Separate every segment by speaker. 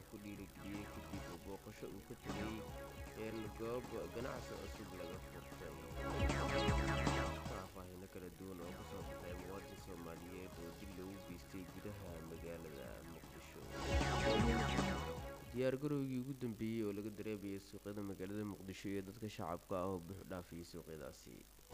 Speaker 1: ku dhiirigeliyey kadib booqasho uu ka tegay goob ganacsi cusub laga furtay faahfaahino kala duwan oo kasoo baxay muwaadin soomaaliyeed oo dil lagu geystay gudaha magaalada muqdisho diyaargarowgii ugu dambeeyey oo laga dareemayay suuqyada magaalada muqdisho iyo dadka shacabka ah oo buux dhaafiyay suuqyadaasi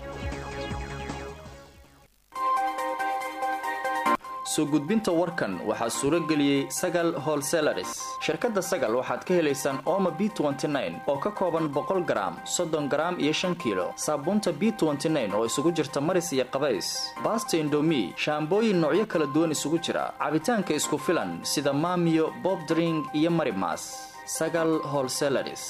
Speaker 2: soo gudbinta warkan waxaa suuro geliyey sagal holselaris shirkadda sagal waxaad ka helaysaan ooma b oo ka kooban boqol garaam soddon garaam iyo shan kiilo saabuunta b oo isugu jirta maris iyo qabays baasta indomi shaambooyin noocyo kala duwan isugu jira cabitaanka isku filan sida maamiyo bobdring iyo marimas sagal holselaris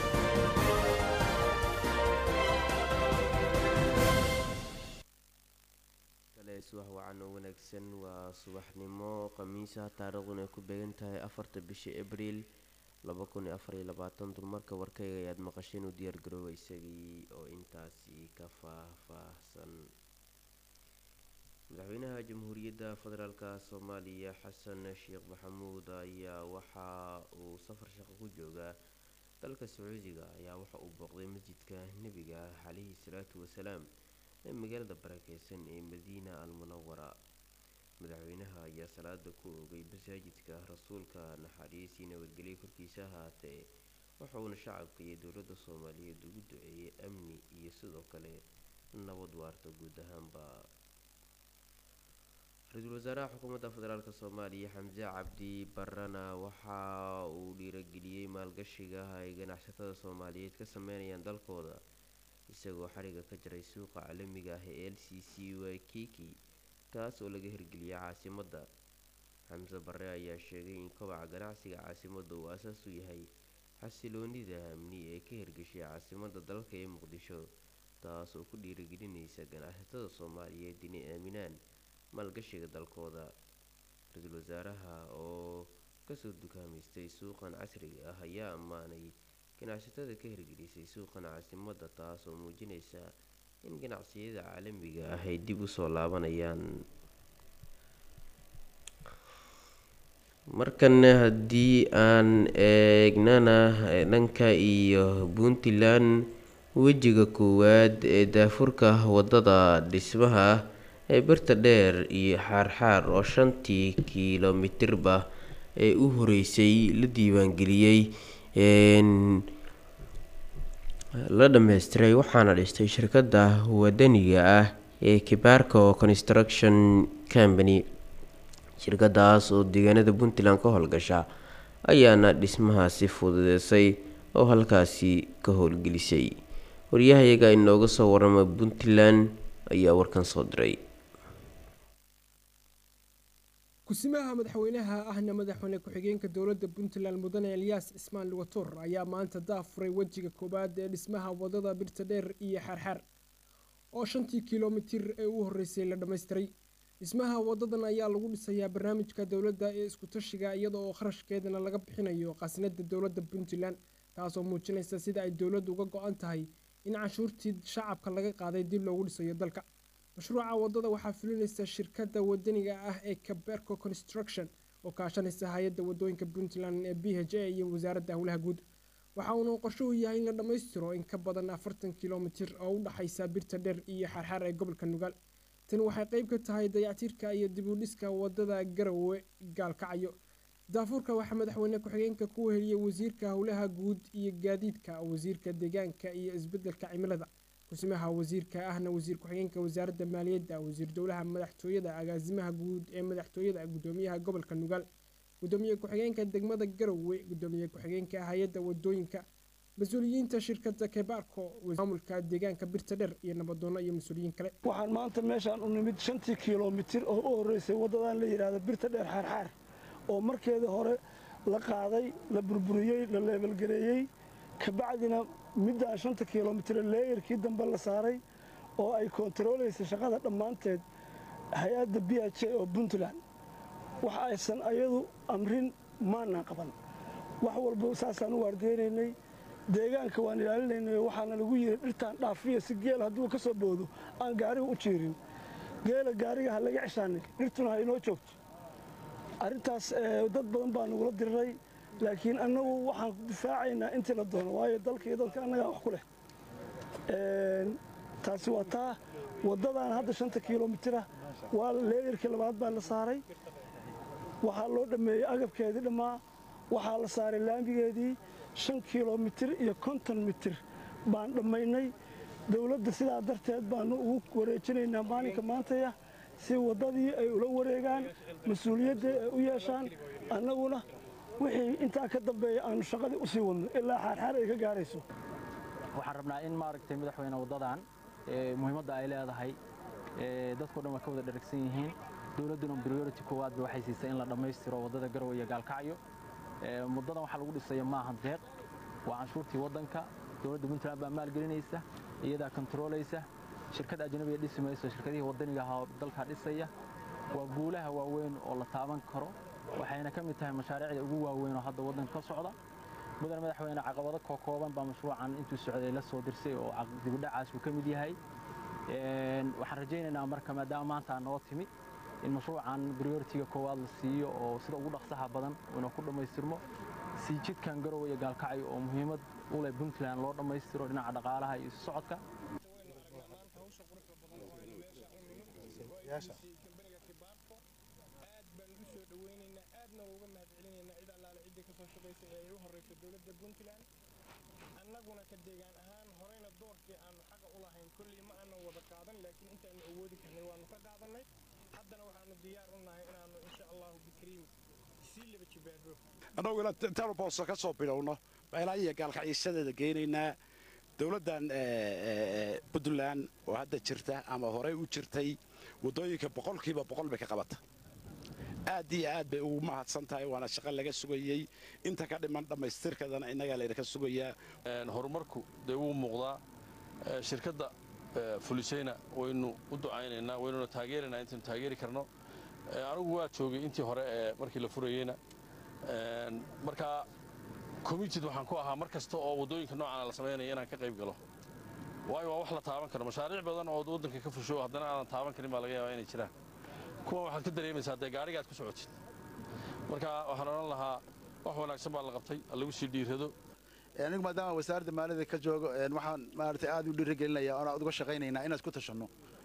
Speaker 1: subax wacan oo wanaagsan waa subaxnimo khamiisa taariikhduna ay ku beegan tahay afarta bisha abriil dulmarka warkayga ayaad maqasheen u diyaargarooba isagii oo intaasi ka faahfaahsan madaxweynaha jamhuuriyadda federaalk soomaaliya xasan sheekh maxamuud ayaa waxa uu safar shaqo ku joogaa dalka sacuudiga ayaa waxa uu booqday masjidka nebiga calayhi salaatu wasalaam ee magaalada barakeysan ee madiina al munawara madaxweynaha ayaa salaada ku oogay masaajidka rasuulka naxariisii nabadgelyo korkiisa ahaatee wuxuuna shacabka iyo dowladda soomaaliyeed ugu duceeyay amni iyo sidoo kale nabad waarta guud ahaanba ra-iisul wasaaraha xukuumadda federaalk soomaaliya xamse cabdi barana waxa uu dhiirageliyey maalgashiga ay ganacsatada soomaaliyeed ka sameynayaan dalkooda isagoo xariga ka jaray suuqa caalamiga ah ee l c c wakiki kaas oo laga hirgeliyay caasimadda xamse bare ayaa sheegay in kobaca ganacsiga caasimadda uu asaas u yahay xasiloonida amni ee ka hirgashay caasimadda dalka ee muqdisho taas oo ku dhiirigelinaysa ganacsatada soomaaliyeed inay aaminaan maalgashiga dalkooda ra-iisul wasaaraha oo kasoo dukaamaystay suuqan casriga ah ayaa ammaanay ganacsatada ka hirgelisay suuqan caasimadda taas oo muujinaysa in ganacsiyada caalamiga ah ay dib usoo laabanayaan markana haddii aan eegnana dhanka iyo puntland wejiga koowaad ee daafurka wadada dhismaha ee birta dheer iyo xaarxaar oo shantii kilomitirba ee u horeysay la diiwaangeliyey la dhammaystiray waxaana dhistay shirkadda wadaniga ah ee kibaarco construction company shirkadaas oo deegaanada puntland ka howlgasha ayaana dhismahaasi fududeysay oo halkaasi ka howlgelisay waryahayaga inooga soo warama puntland ayaa warkan soo diray
Speaker 3: kusimaha madaxweynaha ahna madaxweyne ku-xigeenka dowladda puntland mudane elyaas cismaan lugator ayaa maanta daafuray wejiga koowaad ee dhismaha wadada birta dheer iyo xaarxaar oo shantii kilomitir ee u horreysay la dhammaystiray dhismaha wadadan ayaa lagu dhisayaa barnaamijka dowladda ee isku-tashiga iyada oo kharashkeedana laga bixinayo khasnada dowladda puntland taasoo muujinaysa sida ay dowladdu uga go-an tahay in canshuurtii shacabka laga qaaday dib loogu dhisayo dalka mashruuca wadada waxaa fulinaysa shirkadda wadaniga ah ee caberco construction oo kaashanaysa hay-adda wadooyinka puntland ee b h a iyo wasaaradda howlaha guud waxa uuna qorshuhu yahay in la dhammaystiro in ka badan afartan kilomitir oo u dhexaysa birta dheer iyo xaarxaar ee gobolka nugaal tani waxay qeyb ka tahay dayactiirka iyo dib u dhiska wadada garowe gaalkacyo daafuurka waxaa madaxweyne ku-xigeenka ku heliyey wasiirka howlaha guud iyo gaadiidka wasiirka deegaanka iyo isbedelka cimilada kusimaha wasiirka ahna wasiir ku-xigeenka wasaaradda maaliyadda wasiir dowlaha madaxtooyada agaasimaha guud ee madaxtooyada gudoomiyaha gobolka nugaal gudoomiye ku-xigeenka degmada garowe gudoomiye ku-xigeenka hay-adda wadooyinka mas-uuliyiinta shirkadda kebaarko maamulka deegaanka birta dheer iyo nabadoono iyo mas-uuliyiin kale
Speaker 4: waxaan maanta meeshaan u nimid shantii kilomitir oo u horreysay waddadan la yidhaahdo birta dheer xaarxaar oo markeeda hore la qaaday la burburiyey la leebelgareeyey kabacdina middaan shanta kilomitire leeyarkii dambe la saaray oo ay koontaroolaysa shaqada dhammaanteed hay-adda b h a oo puntland wax aysan ayadu amrin maanaan qaban wax walba saasaan u waardeynaynay deegaanka waan ilaalinaynay waxaana lagu yidhi dhirtaan dhaafiya si geel hadduu ka soo boodo aan gaariga u jiirin geela gaariga ha laga ceshaanay dhirtuna ha inoo joogto arrintaas dad badan baa nagula diriray laakiin annagu waxaan difaacaynaa intii la doono waayo dalka iyo dadka annagaa wax ku leh taasi waa taa waddadan hadda shanta kilomitira waa leeyarkii labaad baa la saaray waxaa loo dhammeeyey agabkeedii dhammaa waxaa la saaray laamigeedii shan kilomitir iyo konton mitir baan dhammaynay dowladda sidaa darteed baanu ugu wareejinaynaa maalinka maantaya si waddadii ay ula wareegaan mas-uuliyadda ay u yeeshaan annaguna wixii intaa ka dambeeya aanu shaqadii u sii wadno ilaa xaarxaar ay ka gaarayso
Speaker 5: waxaan rabnaa in maaragtay madaxweyne waddadan muhiimadda ay leedahay dadkao dhan waa ka wada dheragsan yihiin dowladduna priority koowaad ba waxay siisay in la dhammaystiro waddada garowe iyo gaalkacyo muddadan waxaa lagu dhisaya maaha deeq waa canshuurtii waddanka dowladda puntland baa maalgelinaysa iyadaa kontaroolaysa shirkad ajnabiga dhisi mayso shirkadihii waddaniga ahaa dalkaa dhisaya waa guulaha waaweyn oo la taaban karo waxayna ka mid tahay mashaariicda ugu waaweyn oo hadda waddanka ka socda mudane madaxweyne caqabado kookooban baa mashruucan intuu socday la soo dirsay oo dibudhacaas uu ka mid yahay waxaan rajaynaynaa marka maadaama maanta noo timid in mashruucan prioritiga koowaad la siiyo oo sida ugu dhaqsaha badan inuu ku dhammaystirmo si jidkan garowe iyo gaalkacyo oo muhiimad u leh puntland loo dhammaystiro dhinaca dhaqaalaha iyo isu socodka
Speaker 3: aad baan ugu soo dhaweynaynaa aadna uga mahadcelinaynaa cid allaale ciddii kasoo shaqaysa ee ay u horreyso dowladda puntland annaguna ka deegaan ahaan horeyna doorkii aanu xaqa u lahayn kolley ma aanan wada qaadan laakiin intaanu awoodi karnay waanu ka qaadannay haddana waxaanu diyaar u nahay inaannu insha allahu bikriim sii laba jibaaro
Speaker 6: annagu ila intaanu boosto ka soo bilowno meelaha iyo gaalkacyisadeeda geynaynaa dowladdan puntland oo hadda jirta ama horey u jirtay waddooyinka boqolkiiba boqol bay ka qabata aad iyo aad bay ugu mahadsan tahay waana shaqo laga sugayey inta ka dhiman dhammaystirkadana innagaa laydinka sugayaa
Speaker 7: horumarku dee wuu muuqdaa shirkadda fulisayna waynu u ducaynaynaa waynuna taageeraynaa intaynu taageeri karno anigu waa joogay intii hore ee markii la furayeyna markaa committed waxaan ku ahaa mar kasta oo waddooyinka noocaana la samaynaya inaan ka qayb galo waayo waa wax la taaban karo mashaariic badan oo waddanka ka fusho haddana aanan taaban karin baa laga yaabaa inay jiraan kuwan waxaad ka dareemaysaa dee gaariga aad ku socotid marka waxaan odhan lahaa wax wanaagsan baa la qabtay lagu sii dhiirado
Speaker 8: anigu maadaama wasaaradda maaliyadda ka joogo waxaan maaragtay aad u dhiirigelinayaa oon aad uga shaqaynaynaa inaan isku tashanno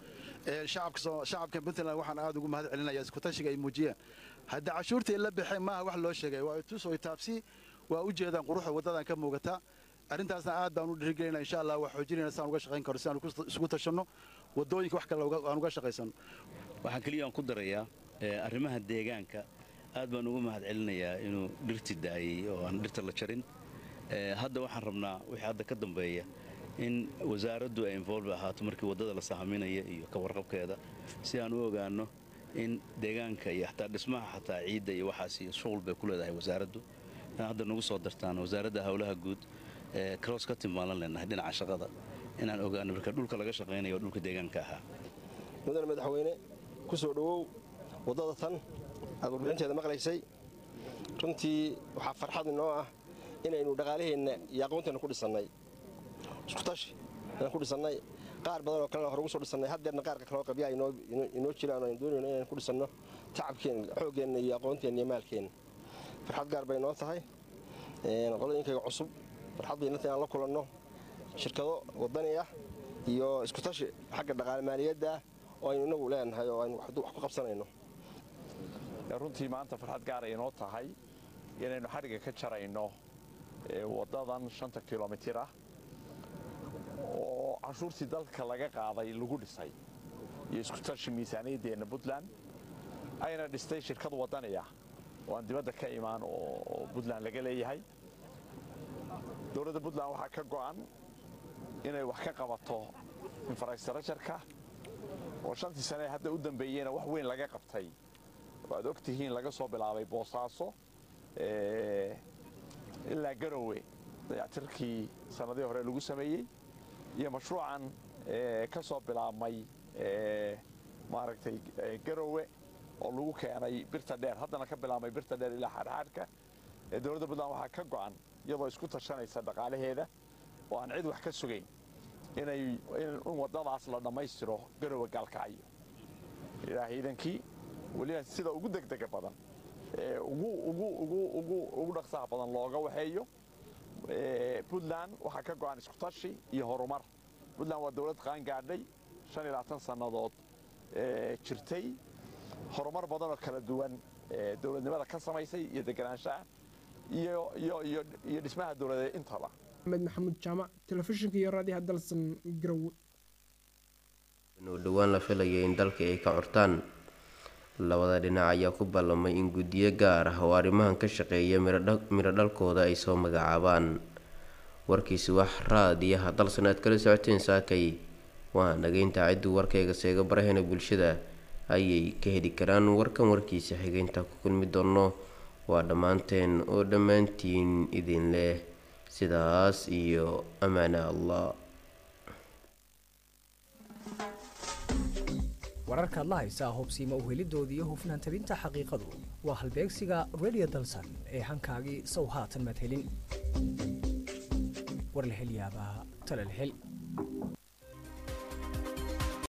Speaker 8: shacabka puntland waxaan aad ugu mahad celinayaa iskutashiga ay muujiyeen hadda cashuurtii la baxeen maaha wax loo sheegay waa tus oy taabsi waa u jeedaan quruxda waddadan ka muuqata arrintaasna aad baan u dhiirigelinaa insha allah waa xoojinayna saan uga shaqayn karo si aan isku tashanno waddooyinka wax kale aan uga shaqaysano
Speaker 9: waxaan keliya aan ku darayaa arrimaha deegaanka aad baan ugu mahad celinayaa inuu dhirti daayey oo aan dhirta la jarin hadda waxaan rabnaa wixii hadda ka dambeeya in wasaaraddu ay involve ahaato markii waddada la sahaminaya iyo ka warqabkeeda si aan u ogaanno in deegaanka iyo xataa dhismaha xataa ciidda iyo waxaas iyo shuqul bay ku leedahay wasaaraddu inaan hadda nagu soo dartaan wasaaradda howlaha guud ee cross ka timaalan leenahay dhinaca shaqada inaan ogaano marka dhulka laga shaqaynayo dhulka deegaanka ahaa
Speaker 10: mudane madaxweyne ku soo dhowow waddada tan aad warbixinteeda maqlaysay runtii waxaa farxad inoo ah inaynu dhaqaalaheenna iyo aqoonteenna ku dhisannay iskutashi inaan ku dhisannay qaar badan oo kalena hore ugu soo dhisannay haddeerna qaarka kaloo qabyaa inoo jiraan oo aynu doonayno inaan ku dhisanno tacabkeenna xooggeenna iyo aqoonteenna iyo maalkeenna farxad gaar bay inoo tahay qolooyinkayga cusub farxad bay inanta inaan la kulanno shirkado waddani ah iyo iskutashi xagga dhaqaale maaliyadda oo aynu inagu leenahay oo aynu wax ku qabsanayno
Speaker 11: runtii maanta farxad gaaray inoo tahay inaynu xadhigga ka jarayno waddadan shanta kilomitir ah oo canshuurtii dalka laga qaaday lagu dhisay iyo iskutashi miisaaniyaddeenna puntland ayna dhistay shirkad waddani ah oo aan dibadda ka imaan oo puntland laga leeyahay dowladda puntland waxaa ka go'an inay wax ka qabato infrastructureka oo shantii sane hadda u dambeeyeyna wax weyn laga qabtay waad og tihiin laga soo bilaabay boosaaso ilaa garowe dayactirkii sannadihii hore lagu sameeyey iyo mashruucan ka soo bilaabmay maaragtay garowe oo lagu keenay birta dheer haddana ka bilaabmay birta dheer ilaa xaadxaadhka dowladda puntland waxaa ka go'an iyadoo isku tashanaysa dhaqaalaheeda oo aan cid wax ka sugayn inay in waddadaas la dhammaystiro garowe gaalkacyo ilaahay idankii weliba sida ugu degdega badan ugu dhaqsaha badan looga waxeeyo puntland waxaa ka go'an iskutashi iyo horumar puntland waa dowlad qaangaadhay sannadood jirtay horumar badan oo kala duwan dowladnimada ka samaysay iyo deganaanshaha iyo dhismaha dowladeed intaba
Speaker 3: axmed maxamuud jaamac telefishinka iyo raadiyaha dalsan garowe
Speaker 1: u dhowaan la filaya in dalka ay ka curtaan labada dhinac ayaa ku ballamay in guddiyo gaar ah oo arrimahan ka shaqeeya midho dhalkooda ay soo magacaabaan warkiisi wax raadiyaha dalsan aad kala socoteen saakay waa nageynta cidduu warkayga seega barahena bulshada ayay ka heli karaan warkan warkiisa xigeynta ku kulmi doono waa dhammaanteen oo dhammaantiin idin leh sidaas iyo amaana allah
Speaker 12: wararkaad la haysaa hubsiima uhelidoodii iyo hufnaan tabinta xaqiiqadu waa halbeegsiga radio dalsan ee hankaagii sow haatan maad helin war la hel yaabaa tala la hel